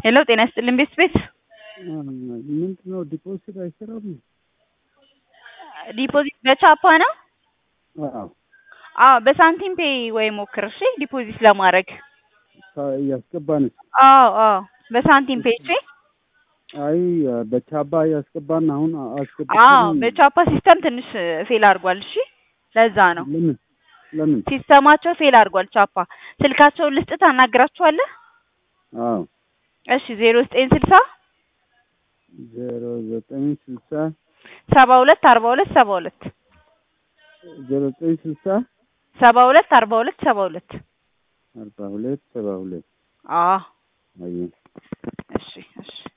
ሄሎ ጤና ይስጥልኝ ቤት ቤት ምንድነው ዲፖዚት አይሰራም? ዲፖዚት በቻፓ ነው? አዎ አዎ በሳንቲም ፔይ ወይ ሞክር እሺ ዲፖዚት ለማድረግ እያስገባን አዎ አዎ በሳንቲም ፔይ እሺ አይ በቻባ ያስገባን አሁን አዎ አስገብተን በቻፓ ሲስተም ትንሽ ፌል አድርጓል እሺ ለዛ ነው ለምን ለምን ሲስተማቸው ፌል አድርጓል ቻፓ ስልካቸውን ልስጥ ታናግራቸዋለህ አዎ እሺ ዜሮ ዘጠኝ ስልሳ ዜሮ ዘጠኝ ስልሳ ሰባ ሁለት አርባ ሁለት ሰባ ሁለት ዜሮ ዘጠኝ ስልሳ ሰባ ሁለት አርባ ሁለት ሰባ ሁለት አርባ ሁለት ሰባ ሁለት አዎ አየህ እሺ እሺ